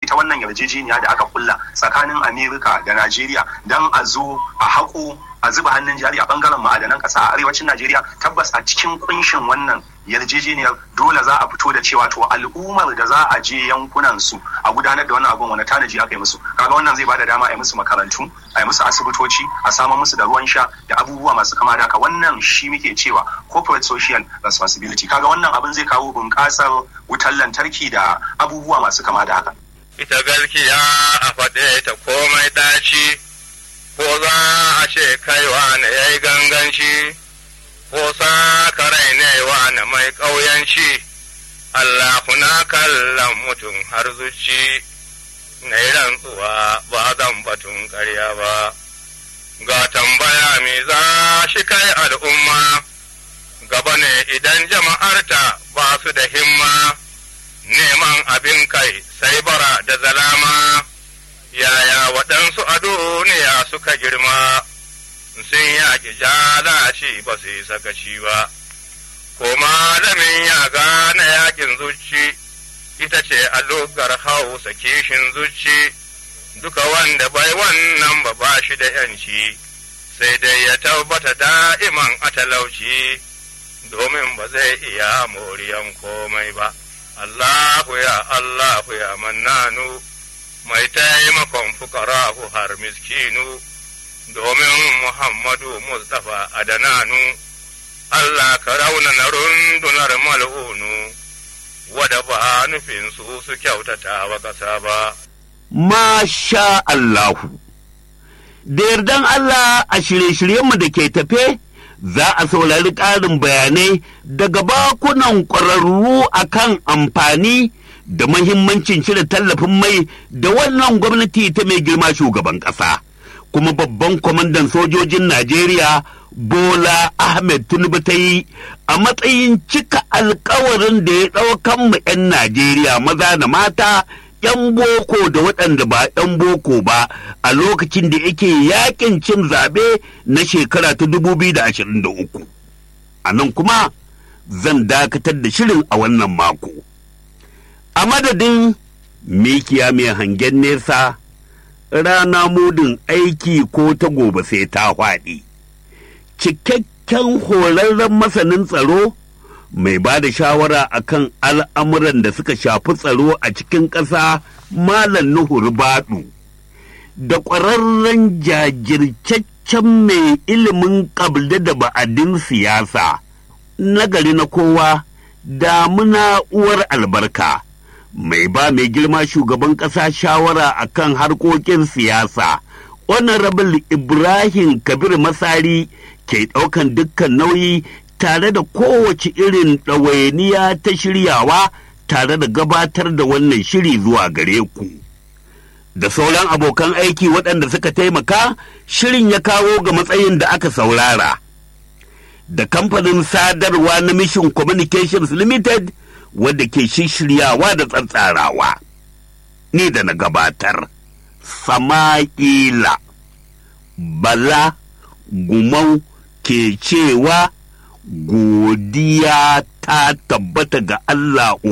ita wannan yarjejeniya da aka kulla tsakanin amerika da najeriya don a zo a haƙo a zuba hannun jari a bangaren ma'adanan ƙasa a arewacin najeriya tabbas a cikin kunshin wannan yarjejeniyar dole za a fito da cewa to al'ummar da za a je yankunan su a gudanar da wannan abun wani tanaji aka yi musu kaga wannan zai bada dama a yi musu makarantu a yi musu asibitoci a samar musu da ruwan sha da abubuwa masu kama da haka wannan shi muke cewa corporate social responsibility kaga wannan abin zai kawo bunƙasar wutar lantarki da abubuwa masu kama da haka ita gaskiya a faɗe ta komai ɗaci ko za a ce kaiwa na yayi ganganci ko sakarai ne wa na mai ƙauyanci, Allahu na kallon mutum har zuci, na yi rantsuwa ba zan batun ƙarya ba. Ga tambaya me za shi kai al'umma, gaba ne idan jama'arta ba su da himma, neman abin kai sai bara da zalama, yaya waɗansu a duniya suka girma. sun yaƙi jalaci ba su yi sakaci ba, ko malamin ya gane yaƙin zuci, ita ce a lugar hausa kishin zuci, duka wanda bai wannan ba ba shi da ‘yanci, sai dai ya tabbata da'iman a talauci, domin ba zai iya moriyan komai ba. Allahu ya Allahu ya mannanu, mai taimakon fukarahu har miskinu. domin Muhammadu Mustapha Adananu, Allah ka raunana rundunar mal'unu, wada ba nufin su su kyautata wa ƙasa ba. Masha Allahu, da yardan Allah a shirye-shiryenmu da ke tafe, za a saurari ƙarin bayanai daga bakunan ƙwararru a kan amfani da mahimmancin cire tallafin mai da wannan gwamnati ta mai girma shugaban ƙasa. kuma babban kwamandan sojojin Najeriya Bola Ahmed Tinubu ta yi a matsayin cika alkawarin da ya ɗaukan mu 'yan Najeriya maza da mata 'yan boko da waɗanda ba 'yan boko ba a lokacin da yake yakin cin zaɓe na shekara ta 2023. A nan kuma zan dakatar da shirin a wannan mako. A madadin mikiya mai hangen nesa rana mudin aiki ko ta gobe sai ta faɗi. Cikakken horarren masanin tsaro mai ba da shawara akan al'amuran da suka shafi tsaro a cikin ƙasa Malam Nuhu Rubadu da ƙwararren jajircaccen mai ilimin ƙabda da ba'adin siyasa nagari na kowa damuna uwar albarka. mai ba mai girma shugaban ƙasa shawara a kan harkokin siyasa honorable ibrahim kabir masari ke ɗaukan dukkan nauyi tare da kowace irin ɗawainiya ta shiryawa tare da gabatar da wannan shiri zuwa gare ku da sauran abokan aiki waɗanda suka taimaka shirin ya kawo ga matsayin da aka saurara da kamfanin sadarwa na mission communications limited wadda ke shiryawa da tsantsarawa ni da na gabatar sama'ila bala gumau ke cewa godiya ta tabbata ga Allah